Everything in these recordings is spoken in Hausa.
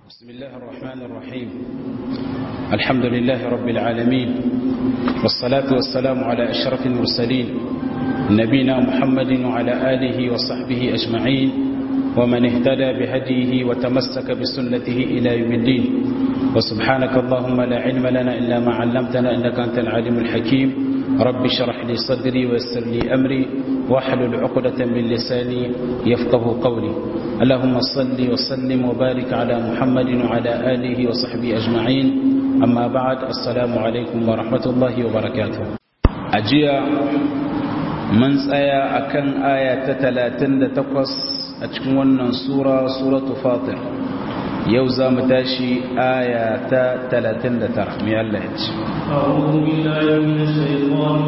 بسم الله الرحمن الرحيم الحمد لله رب العالمين والصلاة والسلام على أشرف المرسلين نبينا محمد وعلى آله وصحبه أجمعين ومن اهتدى بهديه وتمسك بسنته إلى يوم الدين وسبحانك اللهم لا علم لنا إلا ما علمتنا إنك أنت العليم الحكيم رب اشرح لي صدري ويسر لي أمري واحلل عقدة من لساني يفقه قولي اللهم صل وسلم وبارك على محمد وعلى آله وصحبه أجمعين أما بعد السلام عليكم ورحمة الله وبركاته أجيا من سايا أكن آية تتلاتن تقص أتكون سورة سورة فاطر يوزا متاشي آية تتلاتن ترى من الله أعوذ بالله من الشيطان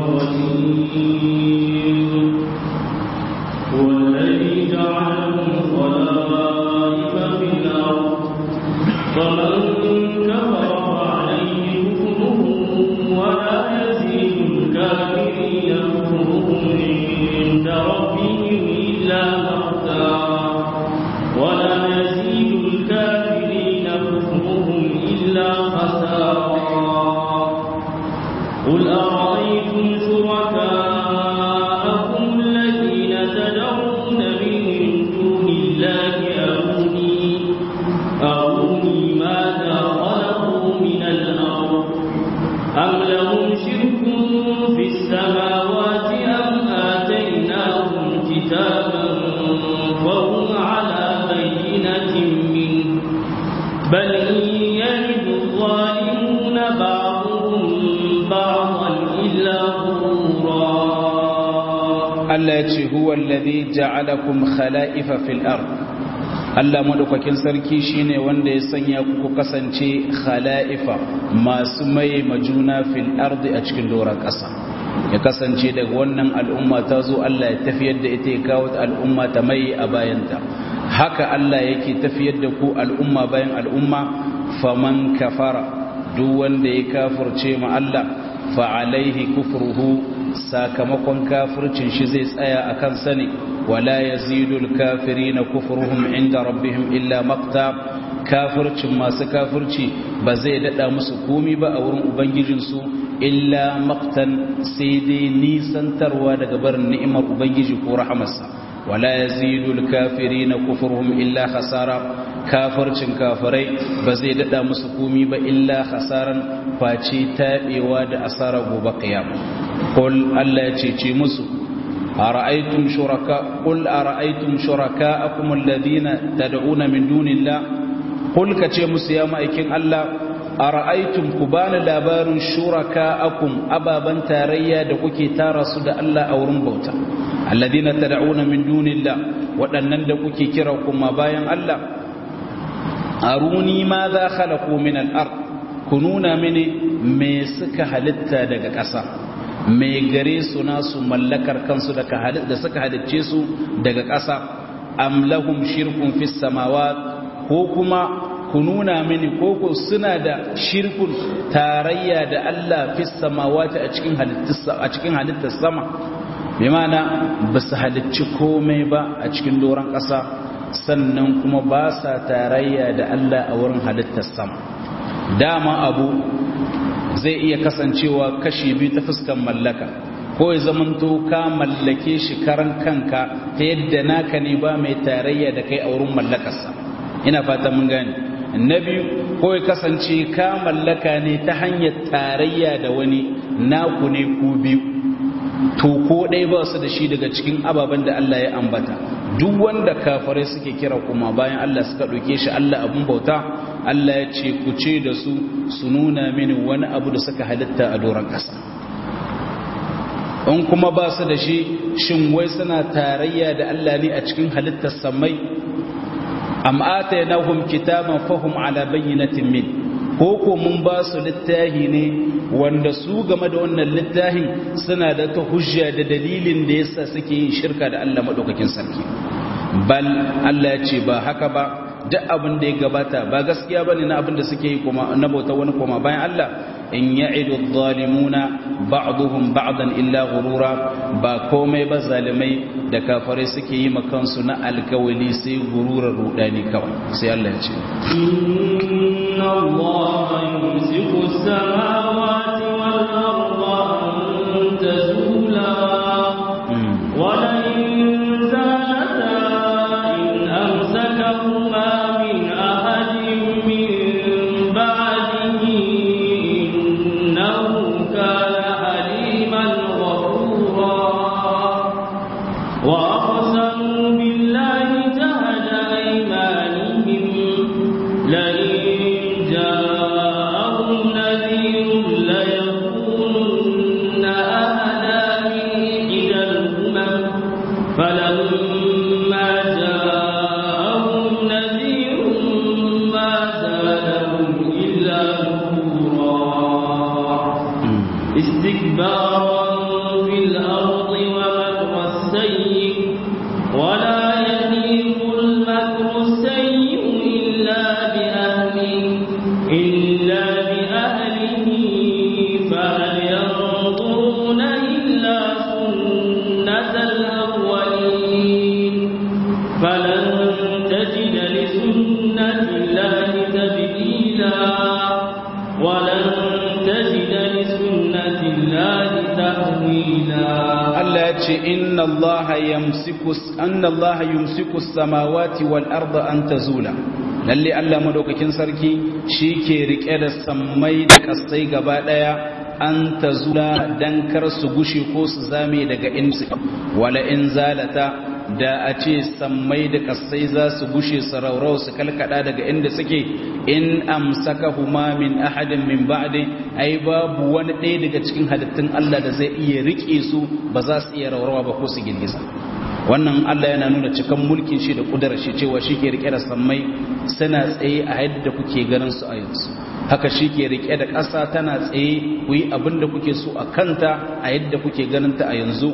الرجيم هو الذي جعلكم خلائف في الأرض فمن كفر فعليه كفره ولا يزيد الكافرين كفرهم عند ربهم إلا مقتا ولا يزيد الكافرين كفرهم إلا خسارا قل أرأيتم شركاءكم الذين تدعون من دون الله أروني أروني ماذا خلقوا من الأرض أم لهم شرك في السماوات أم آتيناهم كتابا فهم على بينة منه بل إن يجد الظالمون بعضهم بعضا إلا غرورا Allah ya ce huwa alladhi ja'alakum khala'ifa fil ard Allah madaukakin sarki shine wanda ya sanya ku kasance khala'ifa masu mai majuna fil ardi a cikin doron ƙasa ya kasance daga wannan al'umma ta zo Allah ya tafiyar da ita ya kawo al'umma ta mai a bayanta haka Allah yake tafiyar da ku al'umma bayan al'umma faman kafara duk wanda ya kafirce ma Allah fa alaihi kufruhu sakamakon kafircin shi zai tsaya a kan sani wala yazidul kafirina kufruhum inda rabbihim illa maqta kafircin masu kafirci ba zai dada musu komi ba a wurin ubangijinsu illa maqtan sai dai nisantarwa daga barin ni'imar ubangiji ko rahamarsa wala yazidul kafirina kufruhum illa khasara kafircin kafirai ba zai dada musu komi ba illa khasaran face tabewa da asara gobe kiyama qul Allah ya cece musu ara'aytum shuraka qul ara'aytum shuraka'akum alladhina tad'una min dunillah qul kace musu ya ma'aikin Allah ara'aytum ku bani labarin shuraka'akum ababan tarayya da kuke tara su da Allah a wurin bauta alladhina tad'una min dunillah waɗannan da kuke kira kuma bayan Allah aruni ma za khalaqu min al-ard kununa mini me suka halitta daga ƙasa me gare su nasu mallakar kansu da da suka halicce su daga ƙasa am lahum shirkun fis samawat ko kuma kununa mini ko ko suna da shirkun tarayya da Allah fis samawati a cikin halittar a cikin halittar sama bi ma'ana ba su halicci komai ba a cikin doron ƙasa sannan kuma ba sa tarayya da Allah a wurin halittar sama dama abu zai iya kasancewa kashi biyu ta fuskan mallaka ko ya zamanto ka mallake shi karan kanka ta yadda naka ne ba mai tarayya da kai a wurin mallakarsa ina fata mun gane na biyu ko ya kasance ka mallaka ne ta hanyar tarayya da wani naku ne ku biyu to ko ɗaya ba su da shi daga cikin ababen da Allah ya ambata duk wanda kafirai suke kira kuma bayan Allah suka ɗauke shi Allah abun bauta Allah ya ce ku ce da su su nuna mini wani abu da suka halitta a doron ƙasa in kuma ba su da shi shin wai suna tarayya da Allah ne a cikin halittar samai am atainahum kitaban fahum ala bayyinatin min ko ko mun ba su littahi ne wanda su game da wannan littahin suna da ta hujja da dalilin da yasa suke yin shirka da Allah madaukakin sarki bal Allah ya ce ba haka ba duk abin da ya gabata ba gaskiya bane na abin da suke yi kuma na bauta wani kuma bayan Allah in ya'idu adh-dhalimuna ba'dhum ba'dan illa ghurura ba komai ba zalimai da kafare suke yi makansu na alkawali sai gururar rudani kawai sai Allah ya ce inna allaha yumsiku as-samawati wal arda an tazula wa la in zalata in amsakahuma min ahadin min ba'dihi innahu kana haliman ghafura وأقسموا بالله جهد أيمانهم لئن جاءهم نذير ليكونن أهدى من إحدى الأمم فلما جاءهم نذير ما زادهم إلا نفورا استكبارا في الأرض ومكر السيء ولا يهيق المكر السيء إلا بأهله إلا بأهله فهل ينظرون إلا سنة الأولين فلن تجد لسنة الله تبديلا ولن تجد لسنة الله تحويلا Allah ya ce inna Allah yamsiku anna Allah yumsiku samawati wal arda an tazula lalle Allah madaukakin sarki shike rike da sammai da kasai gaba daya an tazula dan kar su gushe ko su zame daga insu wala in zalata da a ce sammai da kasai za su gushe su raurau su kalkada daga inda suke in amsakahuma min ahadin min ba'di ai babu wani ɗaya daga cikin halittun Allah da zai iya rike su ba za su iya raurawa ba ko su girgiza wannan Allah yana nuna cikan mulkin shi da kudarar shi cewa shi ke rike da sammai suna tsaye a yadda kuke ganin su a yanzu haka shi ke rike da ƙasa tana tsaye ku yi abin da kuke so a kanta a yadda kuke ganin ta a yanzu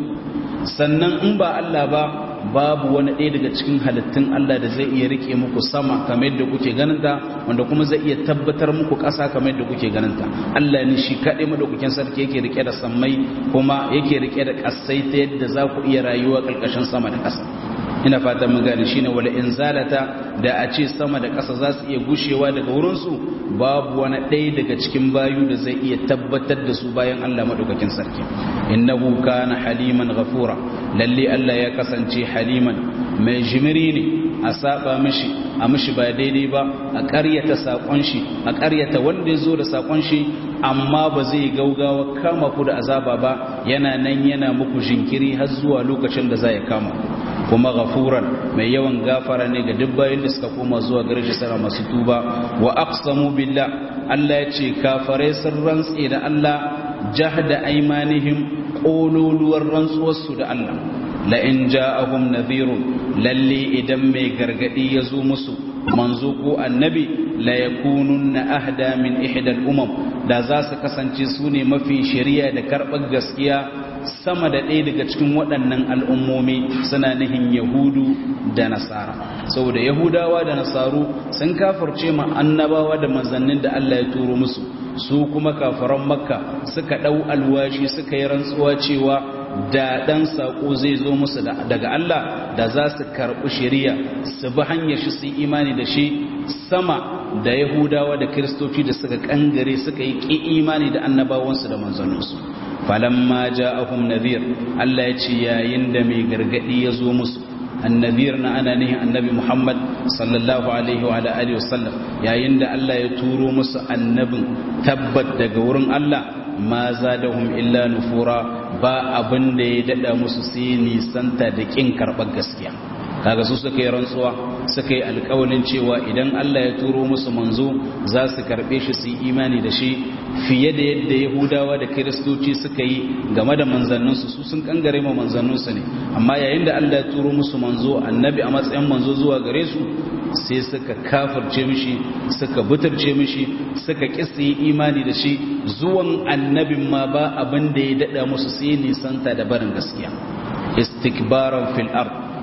sannan in ba Allah ba babu wani ɗaya daga cikin halittun Allah da zai iya rike muku sama kamar yadda kuke ganinta wanda kuma zai iya tabbatar muku ƙasa kamar yadda kuke ganinta Allah ne shi kaɗai madaukakin sarki yake rike da sammai kuma yake rike da ƙasai ta yadda za ku iya rayuwa ƙarƙashin sama da ƙasa ina fatan mun gane shine wala in zalata da a ce sama da ƙasa za su iya gushewa daga wurinsu babu wani ɗaya daga cikin bayu da zai iya tabbatar da su bayan Allah madaukakin sarki innahu kana haliman ghafura lalle Allah ya kasance haliman mai jimiri ne a saba mishi a mishi ba daidai ba a ƙaryata sakon shi a ƙaryata wanda ya zo da sakon shi amma ba zai gaugawa kama ku da azaba ba yana nan yana muku jinkiri har zuwa lokacin da za ya kama ku kuma ghafuran mai yawan gafara ne ga duk bayan da suka koma zuwa gare shi sana masu tuba wa aqsamu billah Allah ya ce kafare sun rantse da Allah jahda aymanihim qululuwar rantsuwarsu da Allah la in ja'ahum nadhirun lalle idan mai gargadi ya zo musu manzo ko annabi la yakununna ahda min ihda al-umam da za su kasance su ne mafi shari'a da karɓar gaskiya sama da ɗaya daga cikin waɗannan al'ummomi suna nihin yahudu da nasara saboda yahudawa da nasaru sun kafarce ma annabawa da manzannin da Allah ya turo musu su kuma kafaran makka suka ɗau alwashi suka yi rantsuwa cewa da ɗan saƙo zai zo musu daga Allah da za su karɓi shari'a su bi hanyar shi su yi imani da shi sama da yahudawa da kiristoci da suka kangare suka yi ƙi imani da annabawansu da manzanninsu falamma ja'ahum nadhir Allah ya ce yayin da mai gargadi ya zo musu annabir na ana nihin annabi Muhammad sallallahu alaihi wa alihi wasallam yayin da Allah ya turo musu annabin tabbat daga wurin Allah ma zadahum illa nufura ba abin da ya dada musu sai nisanta da kin karɓar gaskiya kaga su suka yi rantsuwa suka yi alkawalin cewa idan Allah ya turo musu manzo za su karɓe shi su yi imani da shi fiye da yadda yahudawa da kiristoci suka yi game da manzanninsu su sun kangare ma manzanninsu ne amma yayin da Allah ya turo musu manzo annabi a matsayin manzo zuwa gare su sai suka kafirce mishi suka butarce mishi suka kisa yi imani da shi zuwan annabin ma ba abin da ya dada musu sai nisanta da barin gaskiya istikbaran fil ard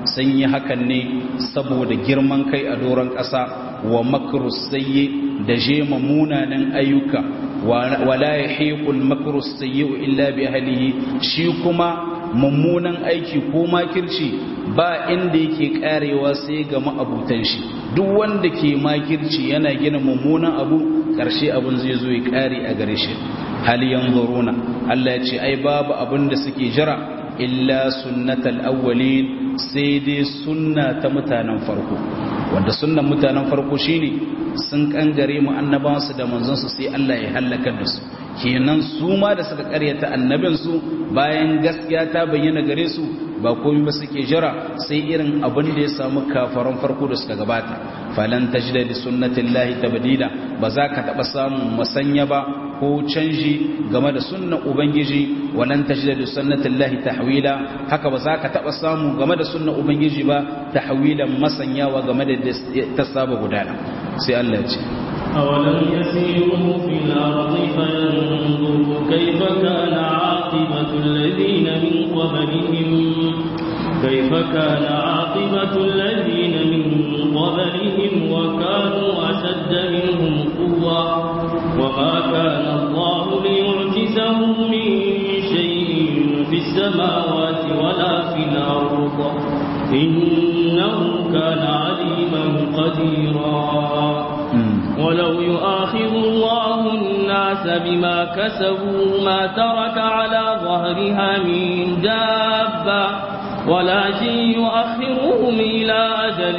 sun yi hakan ne saboda girman kai a doron ƙasa wa makrus sayyi da jema munanan ayyuka wala yahiqul makrus sayyi illa bi ahlihi shi kuma mummunan aiki ko makirci ba inda yake karewa sai ga ma'abutan shi duk wanda ke makirci yana gina mummunan abu karshe abun zai zo ya kare a gare shi hal yanzuruna Allah ya ce ai babu abin da suke jira illa sunnatal awwalin sai dai sunna ta mutanen farko wanda sunnan mutanen farko shine sun kangare mu annabawansu da manzansu sai Allah ya halaka da su kenan su ma da suka karyata annabinsu bayan gaskiya ta bayyana gare su ba komai ba suke jira sai irin abin da ya samu kafaran farko da suka gabata falan tajida li sunnatillahi tabdila ba za ka taba samun masanya ba ko canji game da sunnan ubangiji walan tajida li sunnatillahi tahwila haka ba za ka taba samu game da sunnan ubangiji ba tahwilan masanyawa game da ta saba gudana sai Allah ya ce أولم يسيروا في الأرض فينظروا كيف كان عاقبة الذين من قبلهم كيف كان عاقبة الذين من قبلهم وكانوا أشد منهم قوة وما كان الله ليعجزه من شيء في السماوات ولا في الأرض إنه كان عليما قديرا ولو يؤاخذ الله الناس بما كسبوا ما ترك على ظهرها من دابة ولكن يؤخرهم إلى أجل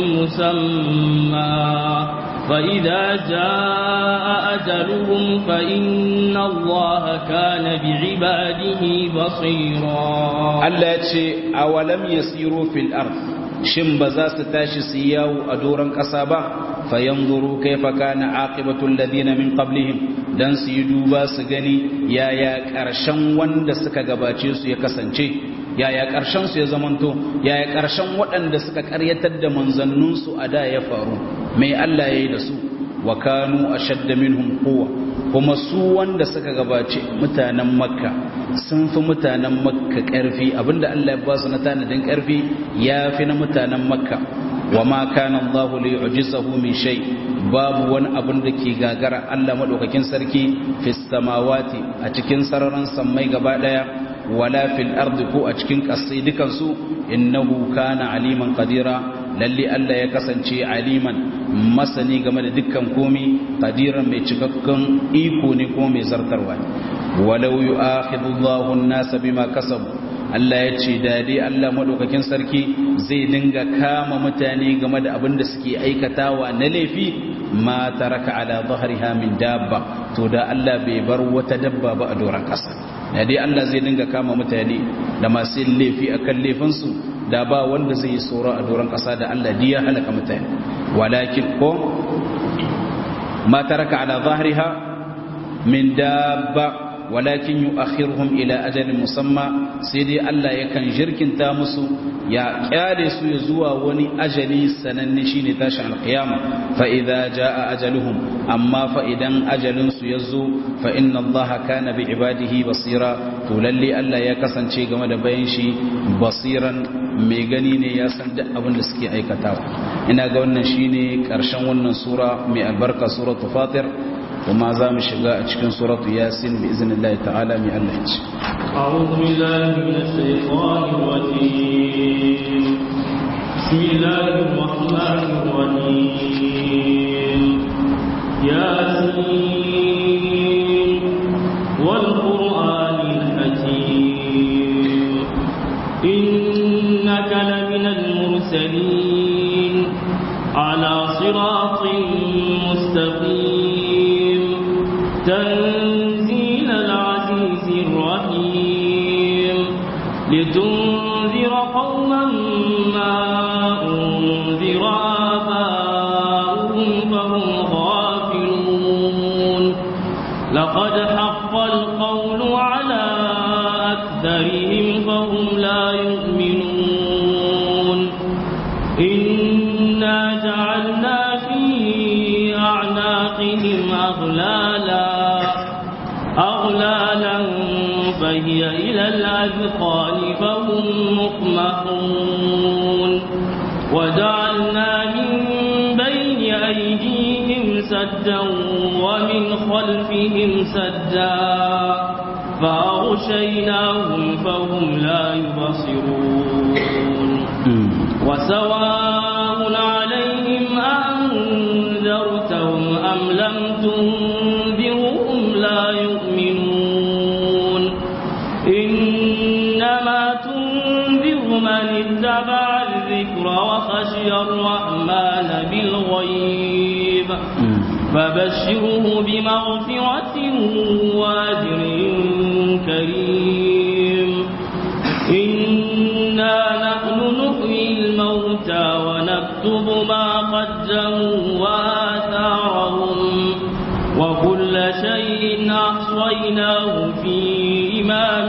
مسمى فإذا جاء أجلهم فإن الله كان بعباده بصيرا التي أولم يسيروا في الأرض shin ba za su tashi su yawo a doron ƙasa ba fayanzuru kaifa kana aqibatul ladina min qablihim dan su yi duba su gani yaya ƙarshen wanda suka gabace su ya kasance yaya ƙarshen su ya zamanto yaya ƙarshen waɗanda suka ƙaryatar da manzannin su a da ya faru mai Allah yayi da su wa kanu ashadda minhum quwwa kuma su wanda suka gabace mutanen makka sun fi mutanen makka ƙarfi abinda Allah ya ba su na tanadin ƙarfi ya fi na mutanen makka wa ma kana Allah li yu'jizahu min shay babu wani abin da ke gagara Allah madaukakin sarki fis samawati a cikin sararin sammai gaba daya wala fil ardi ko a cikin kasai dukan su innahu kana aliman qadira lalle Allah ya kasance aliman masani game da dukkan komi qadiran mai cikakken iko ne kuma mai zartarwa walau yu'akhidhu Allahu an-nasa bima kasabu Allah ya ce da dai Allah madaukakin sarki zai dinga kama mutane game da abin da suke aikatawa na laifi ma taraka ala dhahriha min dabba to da Allah bai bar wata dabba ba a doran kasa da dai Allah zai dinga kama mutane da masu laifi akan laifinsu da ba wanda zai yi tsoro a doron ƙasa da Allah di ya halaka mutane walakin ko ma taraka ala zahriha min dabba walakin yu'akhiruhum ila ajalin musamma sai dai Allah yakan jirkinta musu ya kyale su ya zuwa wani ajali sananne shine tashin alqiyama fa idza jaa ajaluhum amma fa idan ajalin su yazo fa inna Allah kana bi ibadihi basira to lalle Allah ya kasance game da bayan shi basiran mai gani ne ya san duk abin da suke aikatawa ina ga wannan shine karshen wannan sura mai albarka suratul fatir وما زام شقاء cikin سورة ياسين بإذن الله تعالى من الله أعوذ بالله من الشيطان الرجيم بسم الله الرحمن الرحيم ياسين والقرآن الحكيم إنك لمن المرسلين على صراط مستقيم تنزيل العزيز الرحيم لتنذر قوما ما أنذر آباؤهم فهم غافلون لقد حق القول على أكثرهم فهم لا يؤمنون إنا جعلنا في أعناقهم أغلالا أغلالا فهي إلى الأذقان فهم مقمحون وجعلنا من بين أيديهم سدا ومن خلفهم سدا فأغشيناهم فهم لا يبصرون وسواء عليهم أنذرتهم أم لم تنذرهم لا يؤمنون إنما تنذر من اتبع الذكر وخشي الرحمن بالغيب فبشره بمغفرة وأجر كريم إنا نحن نحيي الموتى ونكتب ما قدموا وآثارهم وكل شيء أحصيناه في إمام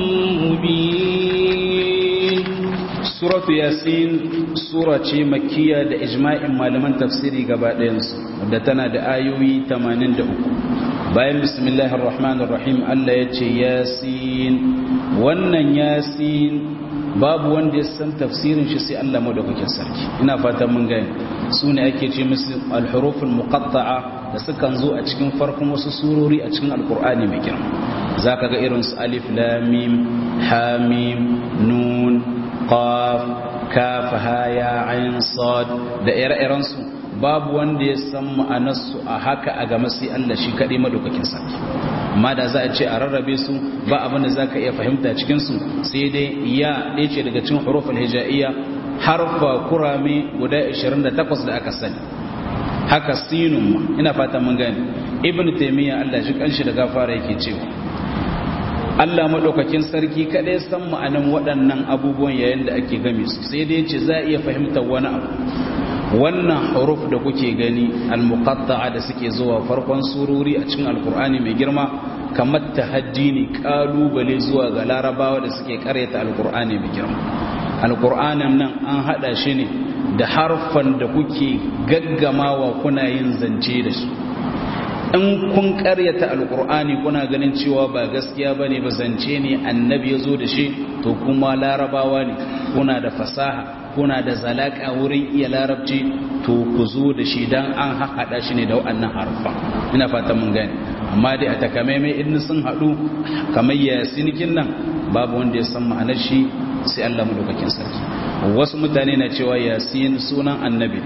مبين سورة ياسين سورة مكية da ijma'in malaman tafsiri gaba ɗayansu da tana da ayoyi 83 bayan bismillahir rahmanir rahim Allah ya ce yasin wannan yasin babu wanda ya san tafsirin shi sai Allah madaukakin sarki ina fatan mun gani su ne ake ce musu al-huruful muqatta'a da sukan zo a cikin farkon wasu surori a cikin alkur'ani mai girma zaka ga irin su alif lam mim ha mim nun qaf kaf ha ya ain sad da ire-iren su babu wanda ya san ma'anarsu a haka a game sai Allah shi kaɗai madaukakin sarki amma da za a ce a rarrabe su ba abin da za ka iya fahimta cikinsu sai dai ya ɗaya ce daga cikin hurufin hija'iyya harfa kurame guda 28 da aka sani haka sinun ma ina fata mun gani ibn taymiya Allah shi kanshi da gafara yake cewa Allah madaukakin sarki kadai san ma'anan waɗannan abubuwan yayin da ake game su sai dai ce za a iya fahimtar wani abu wannan huruf da kuke gani al-muqatta'a da suke zuwa farkon surori a cikin alkur'ani mai girma kamar tahaddi ne kalubale zuwa ga larabawa da suke karyata alkur'ani mai girma alkur'anin nan an hada shi ne da harfan da kuke gaggamawa kuna yin zance da su in kun karyata alkur'ani kuna ganin cewa ba gaskiya bane ba zance ne annabi ya zo da shi to kuma larabawa ne kuna da fasaha kuna da zalaka wurin iya larabci to ku zo da shi dan an haɗa shi ne da waɗannan harfa ina fata mun gani amma dai a takamaimai in sun haɗu kamar yasinikin nan babu wanda ya san ma'anar shi sai Allah madaukakin sarki wasu mutane na cewa yasin sunan annabi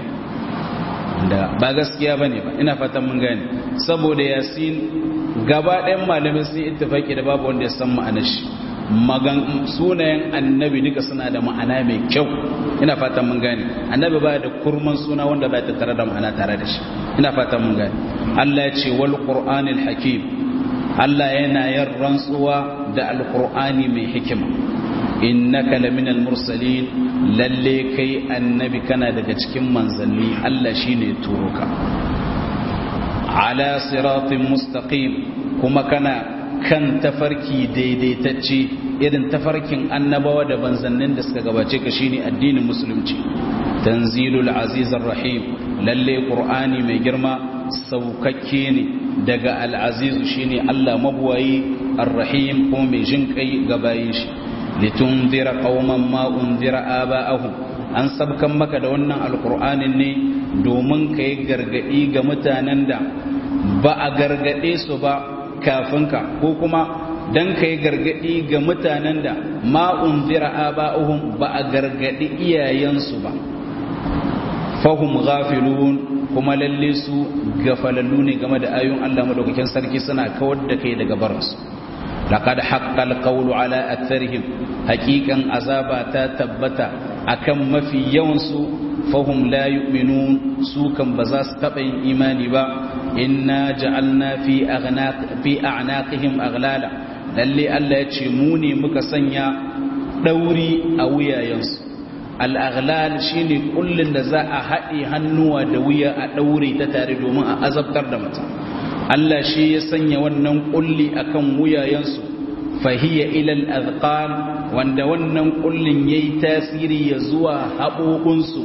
da ba gaskiya bane ba ina fatan mun gani saboda yasin gaba ɗayan malamai sun ittifaki da babu wanda ya san ma'anar shi magan sunayen annabi duka suna da ma'ana mai kyau ina fatan mun gane annabi baya da kurman suna wanda ba ta tare da ma'ana tare da shi ina fatan mun gane Allah ya ce wal qur'anil hakim Allah yana yin rantsuwa da alqur'ani mai hikima innaka laminal mursalin lalle kai annabi kana daga cikin manzanni Allah shine turo ka ala siratin mustaqim kuma kana kan tafarki daidaitacce irin tafarkin annabawa da banzannin da suka gabace ka shine addinin musulunci tanzilul azizir rahim lalle qur'ani mai girma saukakke ne daga al-aziz shine Allah mabuwayi ar-rahim ko mai jinkai ga bayin shi litunzira qauman ma unzira aba'ahum an sabkan maka da wannan alqur'anin ne domin kai gargadi ga mutanen da ba a gargade su ba kafinka ko kuma dan kai gargadi ga mutanen da ma unzira aba'uhum ba a gargadi iyayensu ba fahum ghafilun kuma lalle su gafalallu ne game da ayoyin Allah madaukakin sarki suna kawar da kai daga baransu laqad haqqal qawlu ala aktharihim haqiqan azaba ta tabbata akan mafi yawan su fahum la yu'minun su kan ba za su taba yin imani ba inna ja'alna fi aghnaq fi a'naqihim aghlala lalle Allah ya ce mu ne muka sanya dauri a wuyayensu al-aghlal shine kullun da za a haɗe hannuwa da wuya a daure ta tare domin a azabtar da mutum Allah shi ya sanya wannan kulli akan wuyayensu fahiya ila al-azqan wanda wannan kullin yayi tasiri ya zuwa haɓoɓinsu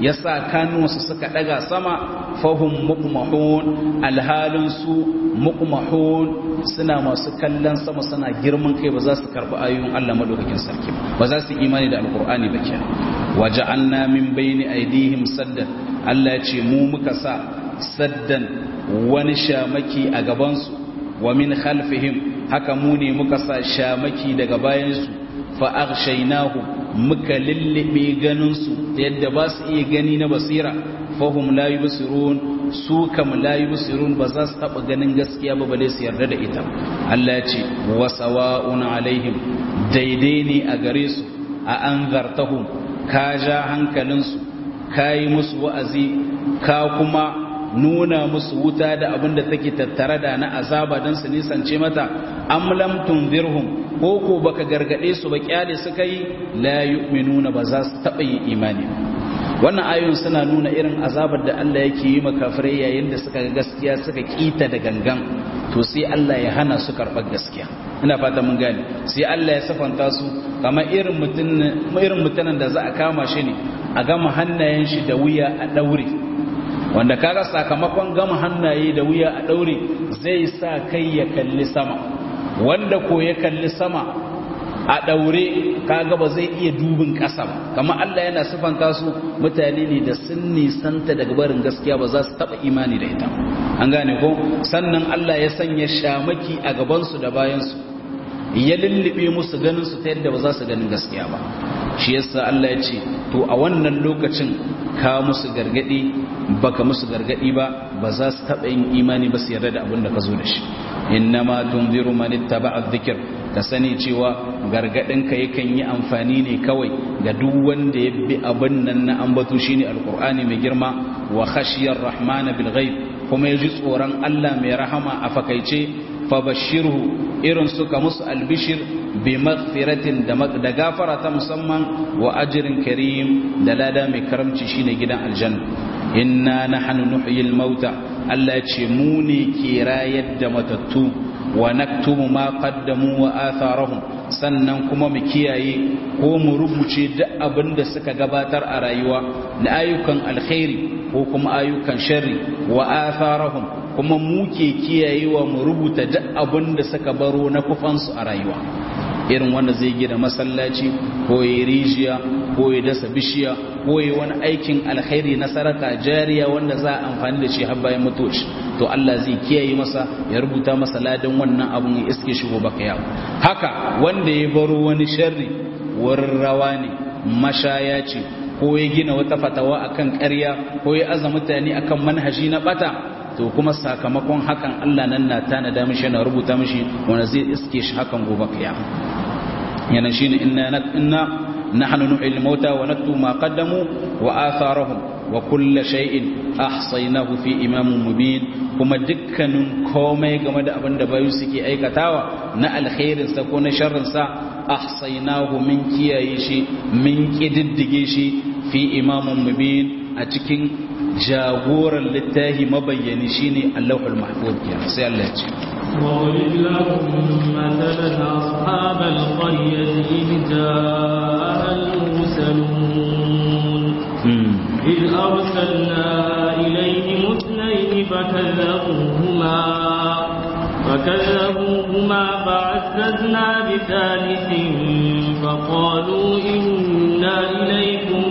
yasa kanuwansu suka daga sama fahum muqmahun alhalin su muqmahun suna masu kallon sama suna girman kai ba za su karbi ayoyin Allah madaukakin sarki ba za su imani da alqur'ani ba kenan waja'alna min bayni aydihim saddan Allah ya ce mu muka sa saddan wani shamaki a gaban su wa min khalfihim haka mu ne muka sa shamaki daga bayan su fa aghshaynahu muka lullube ganin su yadda ba su iya gani na basira fahum la yubsirun su kam la yubsirun ba za su taba ganin gaskiya ba bale su yarda da ita Allah ya ce wa sawa'un alaihim daidai ne a gare su a anzartahum ka ja hankalin su kai musu wa'azi ka kuma nuna musu wuta da abin da take tattare da na azaba don su nisance mata am lam tunzirhum ko ko baka gargade su ba kyale suka yi la yu'minuna ba za su taba yin imani wannan ayoyin suna nuna irin azabar da Allah yake yi makafirai yayin da suka ga gaskiya suka kita da gangan to sai Allah ya hana su karɓar gaskiya ina fata mun gane sai Allah ya safanta su kamar irin mutum irin mutanen da za a kama shi ne a gama hannayen shi da wuya a daure wanda kaga sakamakon gama hannaye da wuya a daure zai sa kai ya kalli sama wanda ko ya kalli sama a daure kaga ba zai iya dubin ƙasa ba kamar Allah yana sifanta su mutane ne da sun nisanta daga barin gaskiya ba za su taba imani da ita an gane ko sannan Allah ya sanya shamaki a gabansu da bayansu ya lullube musu ganin su ta yadda ba za su ganin gaskiya ba shi yasa Allah ya ce to a wannan lokacin ka musu gargadi baka musu gargadi ba ba za su taba yin imani ba su yarda da abin da ka zo da shi innama tunziru man ittaba'a dhikr ka sani cewa gargadinka yakan yi amfani ne kawai ga duk wanda ya bi abin nan na ambato shine alqur'ani mai girma wa khashiyar rahman bil ghaib kuma yaji tsoron Allah mai rahama a fakaice fabashirhu irin suka musu albishir bi maghfiratin da gafara ta musamman wa ajrin karim da lada mai karamci shine gidan aljanna inna nahnu nuhyil mauta Allah ya ce mu ne ke rayar da matattu wa naktubu ma qaddamu wa atharahum sannan kuma mu kiyaye ko mu rubuce duk abin da suka gabatar a rayuwa na ayyukan alkhairi ko kuma ayyukan sharri wa atharahum kuma mu ke kiyayewa mu rubuta duk abin da suka baro na kufansu a rayuwa irin wanda zai gina masallaci ko ya rijiya ko ya dasa bishiya ko ya wani aikin alkhairi na saraka jariya wanda za a amfani da shi har bayan mutuwaci to Allah zai kiyaye masa ya rubuta masa ladan wannan abun ya iske shi gobe kiyama haka wanda ya baro wani sharri wurin rawa ne mashaya ce ko ya gina wata fatawa akan ƙarya ko ya aza mutane akan manhaji na bata to kuma sakamakon hakan Allah nan na tanada mishi na rubuta mishi wanda zai iske shi hakan gobe kiyama yana shine inna inna nahnu nuhyil mauta wa naktubu ma qaddamu wa atharahum wa kull shay'in ahsaynahu fi imamin mubin kuma dukkanin komai game da abin da bayu suke aikatawa na alkhairin sa ko na sharrin sa ahsaynahu min kiyaye shi min kididdige shi fi imamin mubin a cikin jagoran littahi mabayyani shine Allahul Mahfuz kenan sai Allah ya ce وضرب لهم مثلا أصحاب القرية إذ جاء المرسلون إذ أرسلنا إليهم اثنين فكذبوهما فكذبوهما فعززنا بثالث فقالوا إنا إليكم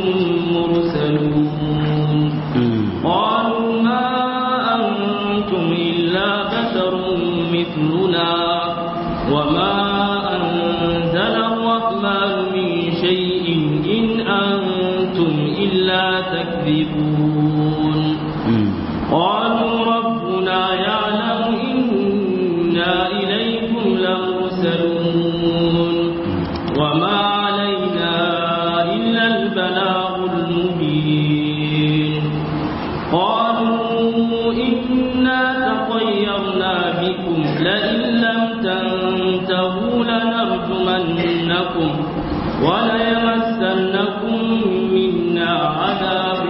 مرسلون قالوا ما أنتم إلا بشر مثلنا وما أنزل الرحمن من شيء إن أنتم إلا تكذبون قالوا ربنا يعلم إنا إليكم لمرسلون وما علينا إلا البلاغ المبين قالوا إنا تطيرنا بكم لئن لم تنتهوا لنرجمنكم وليمسنكم منا عذاب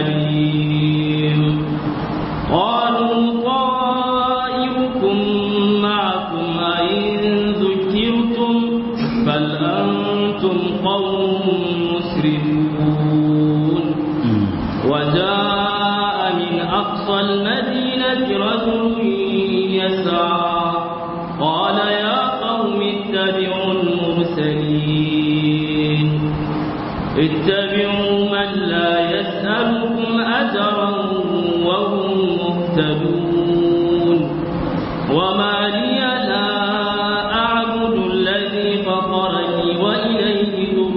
أليم قالوا طائركم معكم أئن ذكرتم بل أنتم قوم مسرفون المدينة رجل يسعى قال يا قوم اتبعوا المرسلين اتبعوا من لا يسألكم أجرا وهم مهتدون وما لي لا أعبد الذي فطرني وإليه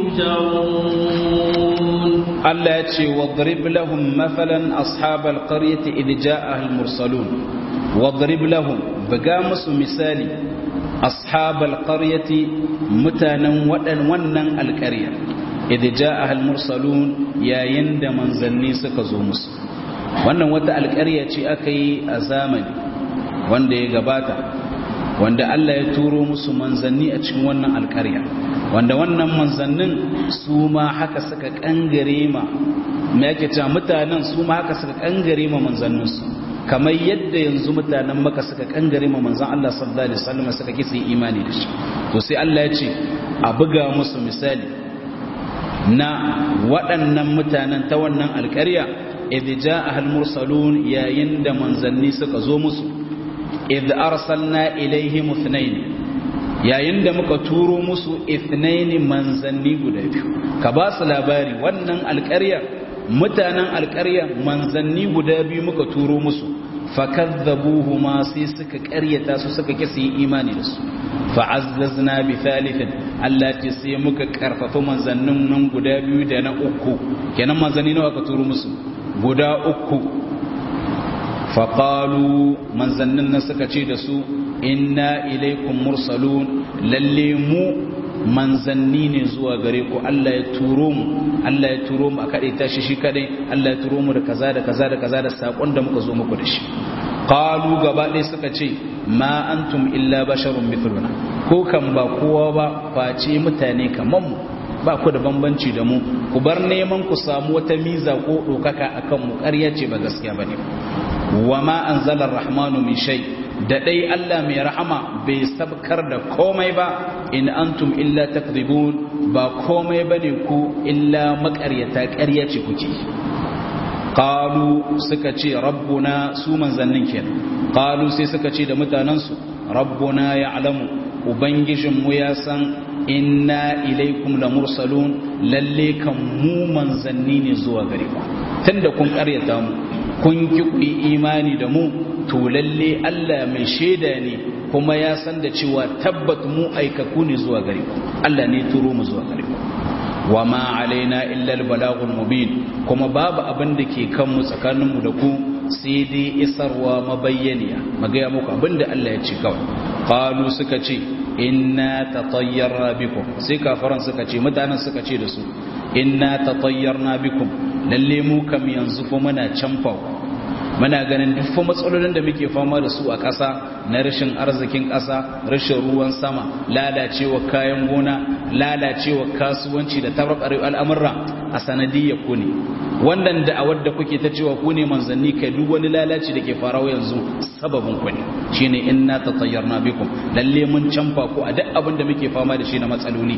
ترجعون Allah ya ce wadrib lahum mathalan ashabal qaryati id jaa'a al mursalun wadrib lahum buga musu misali ashabal qaryati mutanen wadan wannan alqarya id jaa'a al mursalun yayin da manzanni suka zo musu wannan wata alqarya ce aka yi a zamani wanda ya gabata wanda Allah ya turo musu manzanni a cikin wannan alƙarya wanda wannan manzannin su ma haka suka kangare ma me yake cewa mutanen su ma haka suka kangare ma manzanninsu kamar yadda yanzu mutanen maka suka kangare ma manzan Allah sallallahu alaihi wasallam suka kisa imani da shi to sai Allah ya ce a buga musu misali na waɗannan mutanen ta wannan alƙarya idh ja'a al-mursalun yayin da manzanni suka zo musu idh arsalna ilaihim ithnain yayin da muka turo musu ithnain manzanni guda biyu ka ba su labari wannan alƙarya mutanen alƙarya manzanni guda biyu muka turo musu fakadzabuhuma sai suka ƙaryata su suka kisa yi imani da su fa'azzazna bi thalithin Allah ce sai muka karfafa manzannin nan guda biyu da na uku kenan manzanni nawa ka turo musu guda uku faƙalu manzannin nan suka ce da su inna ilaikum mursalun lalle mu manzanni ne zuwa gare ku Allah ya turo mu Allah ya turo mu a kaɗai tashi shi kaɗai Allah ya turo mu da kaza da kaza da kaza da saƙon da muka zo muku da shi qalu gaba ɗaya suka ce ma antum illa basharun mithluna ko kan ba kowa ba face mutane kaman mu ba ku da bambanci da mu ku bar neman ku samu wata miza ko ɗaukaka akan mu ƙarya ce ba gaskiya bane wa ma anzala rahmanu min shay da dai Allah mai rahama bai sabkar da komai ba in antum illa takdhibun ba komai bane ku illa maƙaryata ƙarya ce kuke qalu suka ce rabbuna su manzannin kenan qalu sai suka ce da mutanansu rabbuna ya'lamu ubangijinmu ya san inna ilaikum la mursalun lalle kan mu manzanni ne zuwa gare ku tunda kun ƙaryata mu kun ki ku imani da mu to lalle Allah mai shaida ne kuma ya san da cewa tabbat mu aikaku ne zuwa gare ku Allah ne turo mu zuwa gare ku wa ma alaina illa al-balaghul mubin kuma babu abin da ke kan mu tsakanin mu da ku sai dai isarwa mabayyaniya magaya muku abin da Allah ya ce kawai qalu suka ce inna tatayyarna bikum sai kafaran suka ce mutanen suka ce da su inna tatayyarna bikum lalle mu kam yanzu fa muna canfa muna ganin duk fa matsalolin da muke fama da su a ƙasa na rashin arzikin ƙasa rashin ruwan sama lalacewa kayan gona lalacewa kasuwanci da tabarbar al'amurra a sanadiyya ku ne wannan da a wadda kuke ta cewa ku ne manzanni kai duk wani lalaci da ke farawa yanzu sababin ku ne shine inna tatayyarna bikum lalle mun canfa ku a duk abin da muke fama da shi na matsaloli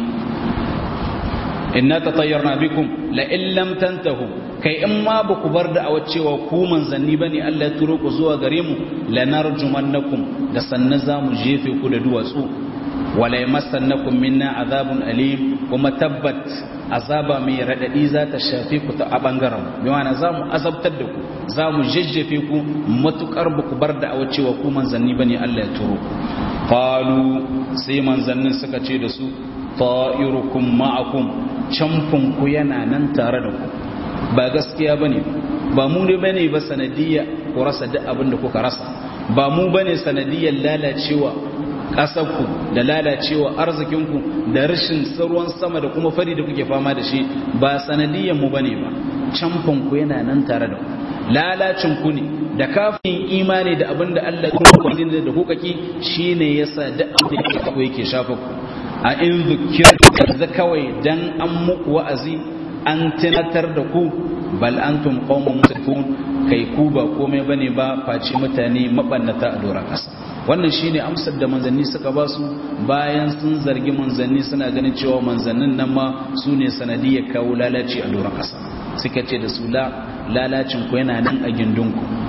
inna tatayyarna bikum la in lam tantahu kai in ma ba ku bar da a cewa ku manzanni bane Allah ya turo ku zuwa gare mu lanarjumannakum da sannan zamu jefe ku da duwatsu wala yamassannakum minna azabun alim kuma tabbat azaba mai radadi za ta shafe ku ta a bangaren bi ma'ana zamu azabtar da ku zamu jejjefe ku matukar ba ku bar da a cewa ku manzanni bane Allah ya turo qalu sai manzannin suka ce da su ta'irukum ma'akum camfin ku yana nan tare da ku ba gaskiya bane ba mu ne bane ba sanadiyya ku rasa duk abin da kuka rasa ba mu bane sanadiyyar lalacewa ƙasarku da lalacewa arzikinku da rashin ruwan sama da kuma fari da kuke fama da shi ba sanadiyyar mu bane ba camfin ku yana nan tare da ku lalacin ku ne da kafin imani da abin da Allah ya kuma da kuka ki shine yasa duk abin da yake shafa ku a in zukirta kawai dan an muku wa'azi an tunatar da ku bal antum qaumun musrifun kai ku ba komai bane ba face mutane mabannata a doron kasa wannan shine amsar da manzanni suka ba su bayan sun zargi manzanni suna ganin cewa manzannin nan ma su ne sanadiyar kawo lalaci a doron kasa suka ce da su la lalacin ku yana nan a gindinku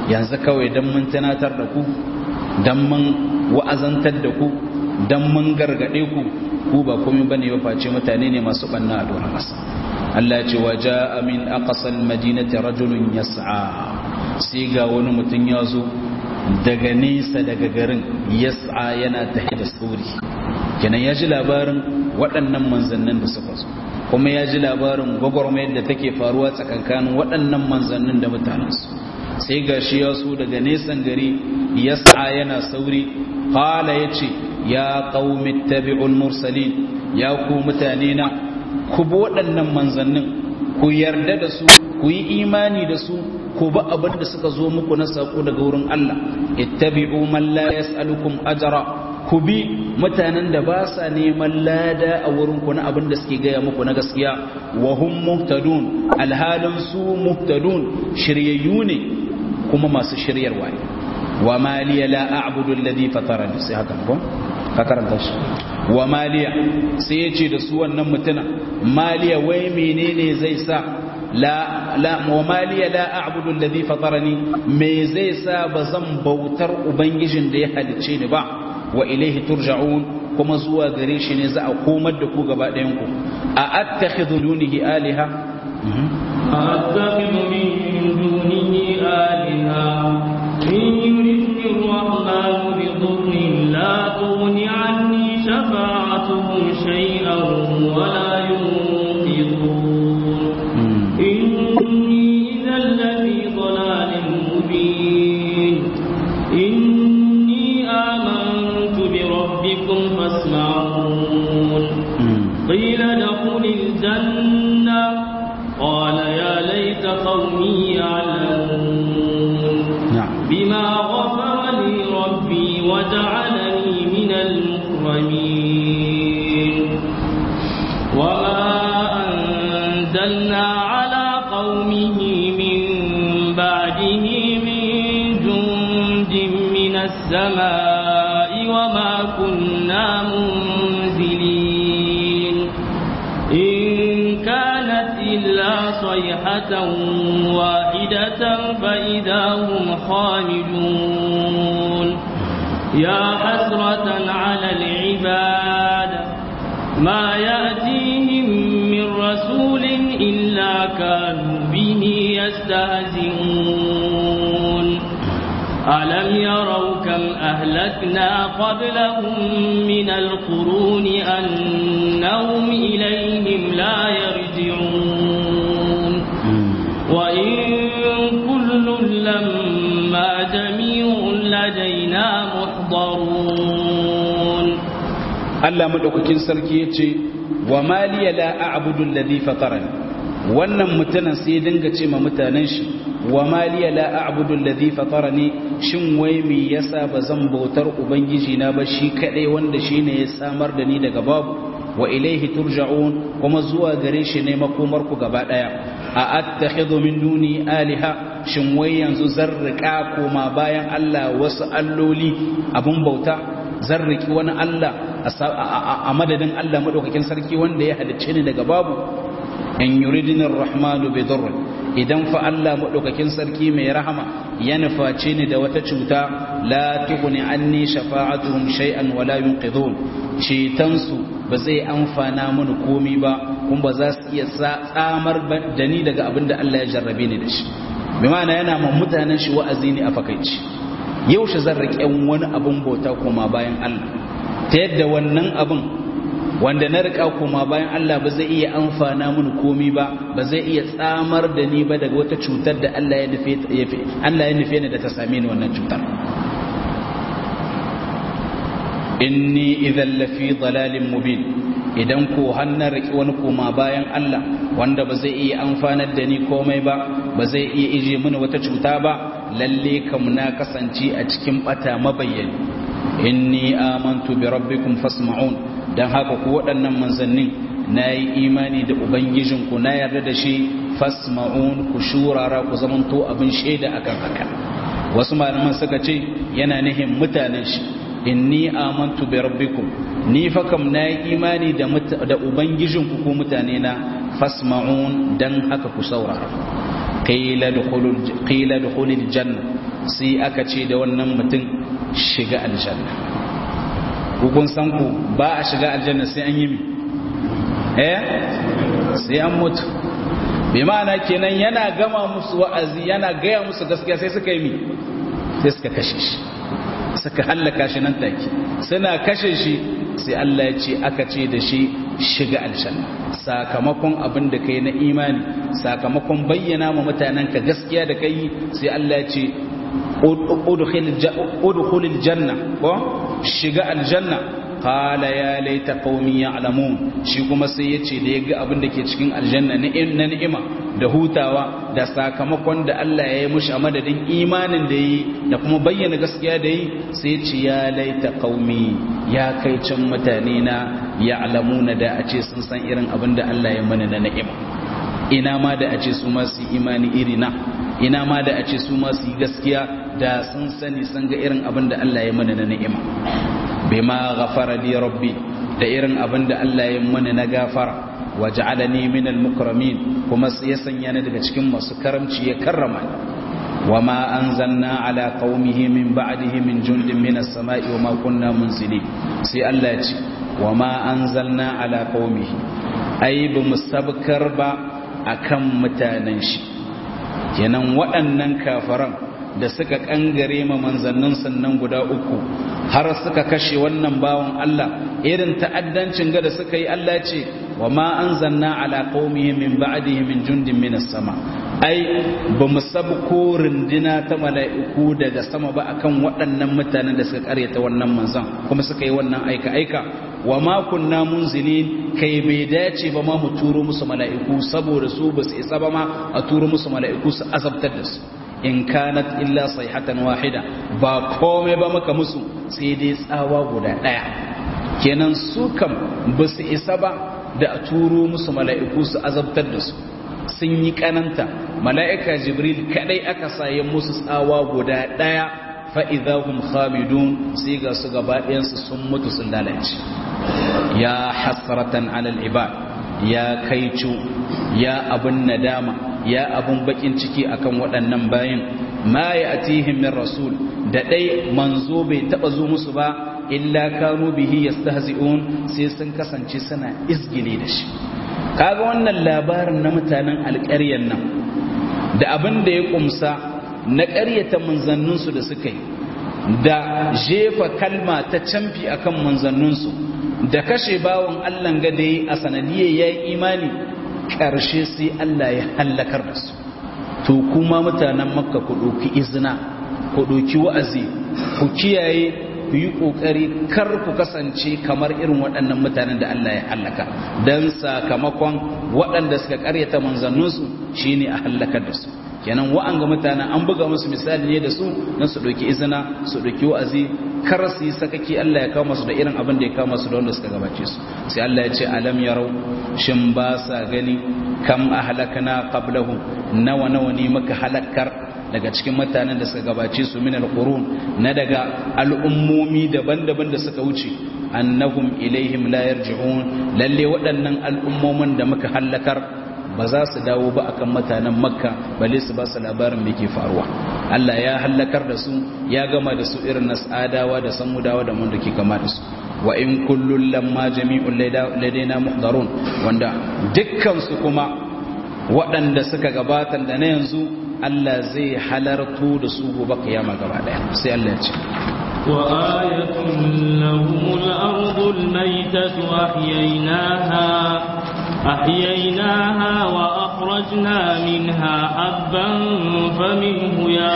yanzu kawai dan mun tunatar da ku dan mun wa'azantar da ku dan mun gargade ku ku ba komai bane ba face mutane ne masu banna a doron ƙasa Allah ce wa ja'a min aqsal madinati rajulun yas'a sai ga wani mutum ya zo daga nesa daga garin yas'a yana tahi da sauri kenan ya ji labarin waɗannan manzannin da suka zo kuma ya ji labarin gwagwarmayar da take faruwa tsakankanin waɗannan manzannin da mutanensu sai ga shi ya so daga nesan gari yas'a yana sauri qala yace ya qaumi tabi'ul mursalin ya ku mutane na ku bi waɗannan manzannin ku yarda da su ku yi imani da su ku ba abin da suka zo muku na sako daga wurin Allah ittabi'u man la yas'alukum ajra ku bi mutanen da ba sa neman lada a wurin ku na abin da suke gaya muku na gaskiya wa hum muhtadun alhalin su muhtadun shiryayyu ne kuma masu shiryarwa ne wa maliya la a'budu alladhi fatarani sai haka ko ka karanta shi wa maliya sai ya ce da su wannan mutuna maliya wai menene zai sa la la wa maliya la a'budu alladhi fatarani me zai sa bazan bautar ubangijin da ya halicce ni ba wa ilaihi turja'un kuma zuwa gare shi ne za a komar da ku gaba ɗayan ku a attakhidhu dunihi aliha أتخذ من دونه آلهة إن يردني الرحمن بضر لا تغن عني شفاعتهم شيئا ولا ينقذون إني إذا لفي ضلال مبين إني آمنت بربكم فاسمعون قيل ادخل الجنة قال يا ليت قومي يعلمون نعم بما غفر لي ربي وجعلني من المكرمين وما أنزلنا على قومه من بعده من جند من السماء وما كنا منزلين إن كانت إلا صيحة واحدة فإذا هم خامدون يا حسرة على العباد ما يأتيهم من رسول إلا كانوا به يستهزئون ألم يروا كم أهلكنا قبلهم من القرون أنهم إليهم لا يرجعون وإن كل لما جميع لدينا محضرون Allah madaukakin sarki yace wa maliya la a'budu alladhi fatarani wannan mutanen sai dinga ce ma mutanen shi wa maliya la a'budu alladhi fatarani shin wai me yasa bazan bautar ubangiji na ba shi kadai wanda shine ya samar da ni daga babu wa ilaihi turja'un kuma zuwa gare shi ne makomar ku gaba daya a attakhidhu min duni aliha shin wai yanzu zarrika koma bayan Allah wasu alloli abun bauta zarriki wani Allah a madadin Allah madaukakin sarki wanda ya halicce ni daga babu in yuridini rahmanu bi dhurr idan fa Allah madaukakin sarki mai rahama ya nuface ni da wata cuta la tughni anni shafa'atuhum shay'an wa la yunqidhun cetan su ba zai amfana mini komai ba kuma ba za su iya tsamar da ni daga abin da Allah ya jarrabe ni da shi bi ma'ana yana ma mutanen shi wa'azi ne a fakaici yaushe zan riƙe wani abin bauta koma bayan Allah ta yadda wannan abin wanda na riƙa koma bayan Allah ba zai iya amfana mini komi ba ba zai iya tsamar da ni ba daga wata cutar da Allah ya nufe Allah ya nufe ni da ta same ni wannan cutar inni idan lafi dalalin mubin idan ko hannar riƙe wani koma bayan Allah wanda ba zai iya amfanar da ni komai ba ba zai iya ije mini wata cuta ba lalle kam na kasance a cikin bata mabayyani inni amantu bi rabbikum fasma'un dan haka ku waɗannan manzannin nayi imani da ubangijinku na yarda da shi fasma'un ku shurara ku zamanto abin shaida akan haka wasu malaman suka ce yana nihin mutanen shi inni amantu bi rabbikum ni fa kam nayi imani da da ubangijinku ku mutane na fasma'un dan haka ku saurara qila dukhulul qila dukhulil janna sai aka ce da wannan mutum shiga aljanna kun san ku ba a shiga aljanna sai an yi mi eh sai an mutu bi ma'ana kenan yana gama musu wa'azi yana gaya musu gaskiya sai suka yi mi sai suka kashe shi suka hallaka shi nan take suna kashe shi sai Allah ya ce aka ce da shi shiga aljanna sakamakon abin da kai na imani sakamakon bayyana ma mutanen ka gaskiya da kai sai Allah ya ce udkhulil janna ko shiga aljanna qala ya laita qaumi ya'lamun shi kuma sai yace da yaga abin da ke cikin aljanna na ni'ima da hutawa da sakamakon da Allah ya yi mushi a madadin imanin da yi da kuma bayyana gaskiya da yi sai yace ya laita qaumi ya kai can mutane na ya'lamuna da a ce sun san irin abin da Allah ya mana na ni'ima ina ma da a ce su ma su imani iri na ina ma da a ce su ma su yi gaskiya da sun sani sun ga irin abin da Allah ya mana na ni'ima bima ghafara li rabbi da irin abin da Allah ya mana na gafara wa ja'alani min al-mukramin kuma ya sanya ni daga cikin masu karamci ya karrama ni wa ma anzalna ala qaumihi min ba'dihi min jundin min as-sama'i wa ma kunna munzilin sai Allah ya ce wa ma anzalna ala qaumihi ai bu musabkar ba akan mutanen shi kenan waɗannan kafaran da suka kangare ma manzannin sannan guda uku har suka kashe wannan bawan Allah irin ta'addancin ga da suka yi Allah ce wa ma anzalna ala qaumihi min ba'dihi min jundin minas sama ai ba mu sabko rindina ta mala'iku daga sama ba akan waɗannan mutanen da suka karyata wannan manzan kuma suka yi wannan aika aika wa ma kunna munzilin kai bai dace ba ma mu turo musu mala'iku saboda su ba su isa ba ma a turo musu mala'iku su azabtar da su in kanat illa sayhatan wahida ba komai ba maka musu sai dai tsawa guda daya kenan su kam ba su isa ba da a turo musu mala'iku su azabtar da su sun yi kananta mala'ika jibril kadai aka saye musu tsawa guda daya fa'idahum khamidun sai ga su gaba ɗayansu sun mutu sun lalace ya hasratan alal ibad ya kaicu ya abun nadama ya abun bakin ciki akan waɗannan bayin ma ya atihim min rasul da ɗai manzo bai taɓa zo musu ba illa kanu bihi yastahzi'un sai sun kasance suna izgile da shi kaga wannan labarin na mutanen alƙaryar nan da abin da ya kumsa na ƙaryata manzanninsu da suka yi da jefa kalma ta camfi akan manzanninsu da kashe bawan Allah ga da yi a sanadiyar ya yi imani ƙarshe sai Allah ya hallakar da su to kuma mutanen makka ku ɗauki izina ku ɗauki wa'azi ku kiyaye ku yi ƙoƙari kar ku kasance kamar irin waɗannan mutanen da Allah ya hallaka don sakamakon waɗanda suka ƙaryata manzanninsu shine a hallakar da su kenan wa'anga mutanen an buga musu misali ne da su don su ɗauki izina su ɗauki wa'azi kar su yi sakaki Allah ya kama su da irin abin da ya kama su da wanda suka gabace su sai Allah ya ce alam yarau shin ba sa gani kam ahlakna qablahum nawa nawa ne muka halakar daga cikin mutanen da suka gabace su min alqurun na daga al'ummomi daban-daban da suka wuce annahum ilaihim la yarji'un lalle waɗannan al'ummomin da muka halakar ba za su dawo ba akan mutanen makka bale su ba su labarin da ke faruwa Allah ya hallakar da su ya gama da su irin nas'adawa da samudawa da mun da ke kama da su wa in kullun lamma jami'un ladaina muhdarun wanda dukkan su kuma waɗanda suka gabata da na yanzu Allah zai halarto da su gobe kiyama gaba daya sai Allah ya ce وآية لهم الأرض الميتة أحييناها أحييناها وأخرجنا منها حبا فمنه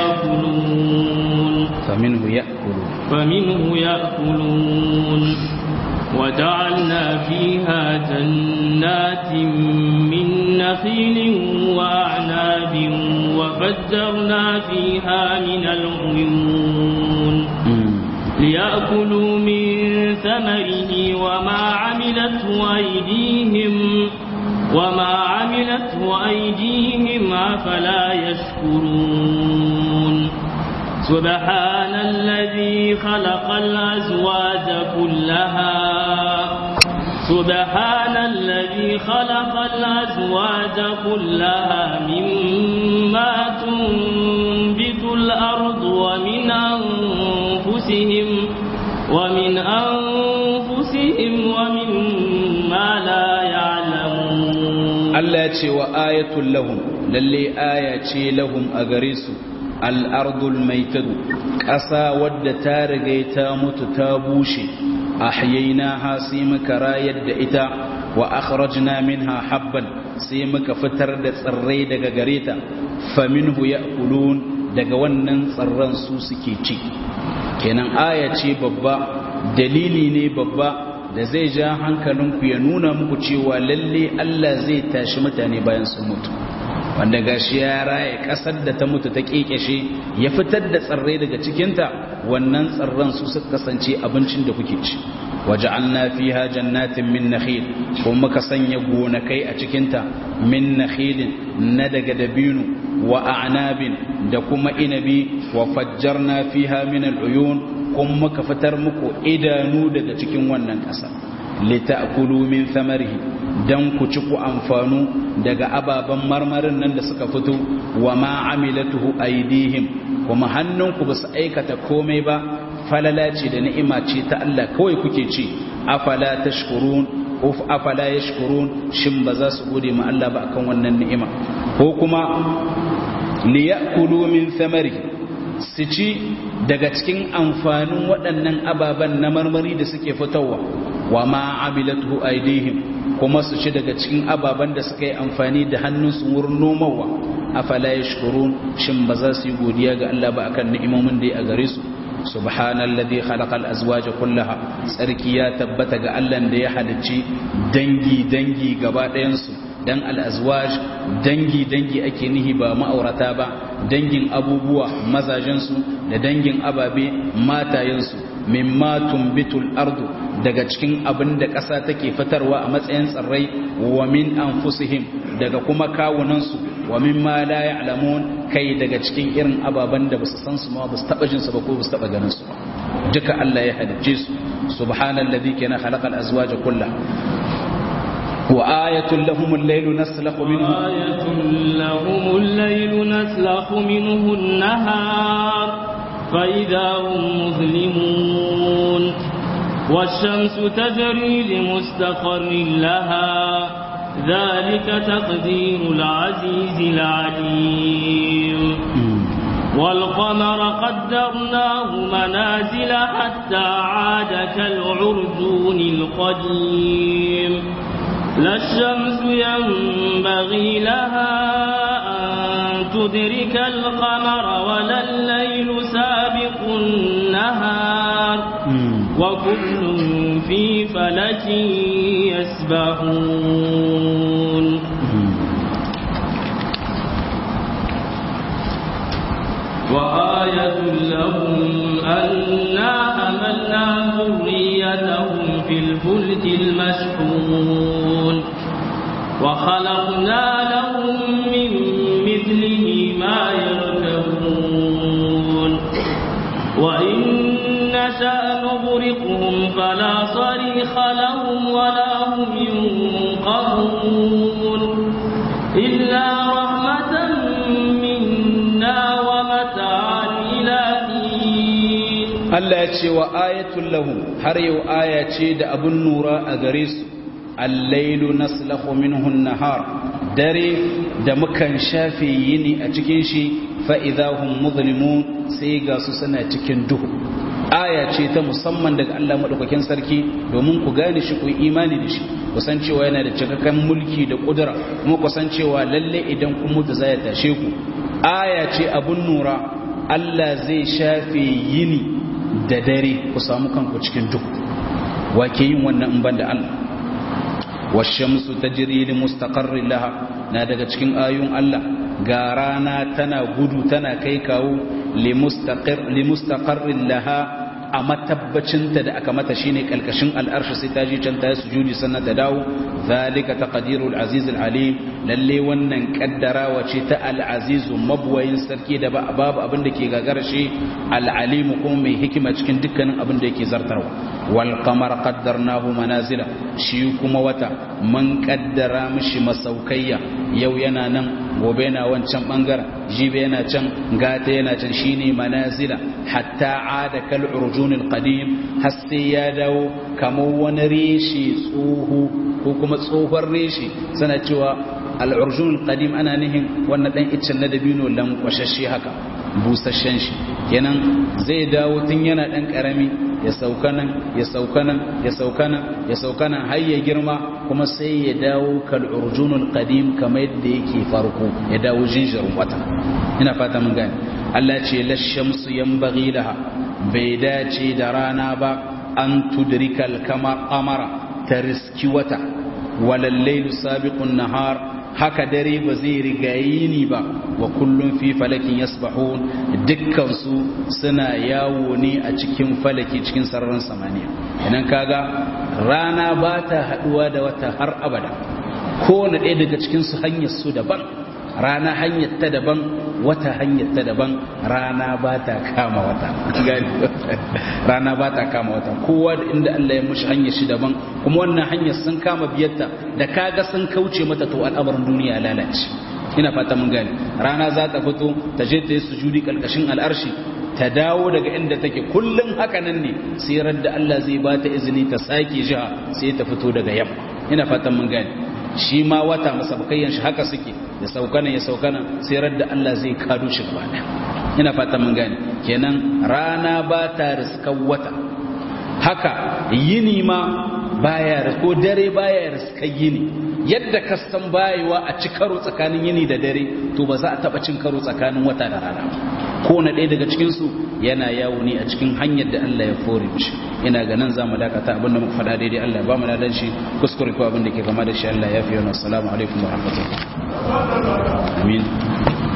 يأكلون فمنه يأكلون فمنه يأكلون وجعلنا فيها جنات من نخيل وأعناب وفجرنا فيها من العيون ليأكلوا من ثمره وما عملته أيديهم وما عملته أيديهم أفلا يشكرون سبحان الذي خلق الأزواج كلها سبحان الذي خلق الأزواج كلها مما تنبت الأرض ومن أنفسهم ومن أنفسهم ومما لا يعلمون Allah ya ce wa ayatul lahum lalle aya ce lahum a gare su al'ardul maitadu ƙasa wadda ta riga ta mutu ta bushe ahyaina ha sai muka rayar da ita wa akhrajna minha habban sai muka fitar da tsirrai daga gare ta faminhu ya'kulun daga wannan tsirran su suke ci kenan aya ce babba dalili ne babba da zai ja hankalinku ya nuna muku cewa lalle Allah zai tashi mutane bayan sun mutu wanda gashi ya raya kasar da ta mutu ta kekeshe ya fitar da tsirrai daga cikinta wannan tsirran su suka kasance abincin da kuke ci waja'alna fiha jannatin min nakhil kuma muka sanya gonakai a cikinta min nakhilin na daga dabino wa a'nabin da kuma inabi wa fajjarna fiha min al'uyun kuma muka fitar muku idanu daga cikin wannan ƙasa lita'kulu min thamarihi dan ku ci ku amfanu daga ababen marmarin nan da suka fito wa ma amilatuhu aydihim kuma hannunku ba su aikata komai ba falala ce da ni'ima ce ta Allah kawai kuke ci afala tashkurun uf afala yashkurun shin ba za su gode ma Allah ba akan wannan ni'ima ko kuma liya'kulu min thamarihi su ci daga cikin amfanin waɗannan ababen na marmari da suke fitowa wa ma amilatu aidihim kuma su ci daga cikin ababen da suka yi amfani da hannunsu wurin nomawa afala yashkurun shin ba za su yi godiya ga Allah ba akan ni'imomin da ya gare su subhanalladhi khalaqal azwaja kullaha tsarki ya tabbata ga Allah da ya halicci dangi dangi gaba ɗayan su dan al'azwaj dangi-dangi ake nihi ba ma'aurata ba dangin abubuwa mazajensu da dangin ababe matayensu mimma tumbitul ardu daga cikin abin da ƙasa take fitarwa a matsayin tsirrai wa min anfusihim daga kuma kawunansu wa mimma la ya'lamun kai daga cikin irin ababen da basu san su ma basu taba jin su ba ko basu taba ganin su ba duka Allah ya halicce su subhanallazi kana khalaqal azwaja kullaha وآية لهم الليل نسلخ منه وآية لهم الليل نسلخ منه النهار فإذا هم مظلمون والشمس تجري لمستقر لها ذلك تقدير العزيز العليم والقمر قدرناه منازل حتى عاد كالعرجون القديم لا الشمس ينبغي لها أن تدرك القمر ولا الليل سابق النهار وكل في فلك يسبحون وآية لهم أنا حملنا ذريتهم في الفلك المشحون وخلقنا لهم من مثله ما يركبون وإن نشأ نغرقهم فلا صريخ لهم ولا هم ينقذون إلا رحمة منا ومتاعا إلى حين Allah ya ce wa ayatul lahum har yau aya ce da abun nura a gare su allailu naslahu minhu nahar dare da mukan shafe yini a cikin shi fa idahum muzlimun sai ga su suna cikin duhu aya ce ta musamman daga Allah madaukakin sarki domin ku gane shi ku imani da shi ku san cewa yana da cikakken mulki da kudura kuma ku san cewa lalle idan kun mutu zai tashe ku aya ce abun nura Allah zai shafe yini da dare ku samu kanku cikin duhu wa ke yin wannan in banda Allah washamsu tajri li mustaqarrin laha na daga cikin ayun Allah ga rana tana gudu tana kai kawo li mustaqir li mustaqarrin laha a matabbacinta da aka mata shine kalkashin al'arshi sai ta ji can ta sujudi sannan ta dawo zalika taqdirul aziz alim lalle wannan kaddarawa ce ta al-aziz mabwayin sarki da babu abin da ke gagara shi al-alim kuma mai hikima cikin dukkanin abin da yake zartarwa wal qamar qaddarnahu manazila shi kuma wata mun kaddara mishi masaukayya yau yana nan gobe yana wancan bangaren jibe yana can gata yana can shine manazila hatta ada kal urjunil qadim har sai ya dawo kamar wani reshe tsoho ko kuma tsohon reshe sana cewa al urjunil qadim ana nihin wannan dan iccen na dabino lankwashashe haka busasshen shi kenan zai dawo tun yana dan karami ya sauka nan ya sauka nan ya sauka nan ya sauka nan har ya girma kuma sai ya dawo kal urjunul qadim kamar yadda yake farko ya dawo jinjirin wata ina fata mun gane Allah ce la shamsu yanbaghi laha bai dace da rana ba an tudrikal kama amara ta riski wata walal laylu sabiqun nahar haka dare ba zai rigayi ni ba wa kullum fi falakin yasbahun dukkansu suna yawo ne a cikin falaki cikin sararin samaniya idan kaga rana ba ta haduwa da wata har abada kowane ɗaya daga cikinsu hanyar su daban rana hanyar ta daban wata hanyar ta daban rana ba ta kama wata rana ba ta kama wata kowa da inda Allah ya mushi hanyar shi daban kuma wannan hanyar sun kama biyarta da kaga sun kauce mata to al'amarin duniya lalace ina fata mun gane rana za ta fito ta je ta yi sujudi kalkashin al'arshi ta dawo daga inda take kullum haka nan ne sai da Allah zai ba ta izini ta sake jiha sai ta fito daga yamma ina fatan mun gane shi ma wata masabakayyan shi haka suke ya saukana ya saukana sai da Allah zai kado shi gaba ina fatan mun gane kenan rana ba ta riskan wata haka yini ma baya ko dare baya riskan yini yadda ka san bayewa a ci karo tsakanin yini da dare to ba za a taba cin karo tsakanin wata da rana ko na ɗaya daga cikinsu yana yawo ne a cikin hanyar da Allah ya fore mishi ina ga nan zamu dakata abin da muka faɗa daidai Allah ya ba mu ladan shi kuskure ko abin da ke kama da shi Allah ya fi yana assalamu alaikum wa rahmatullahi amin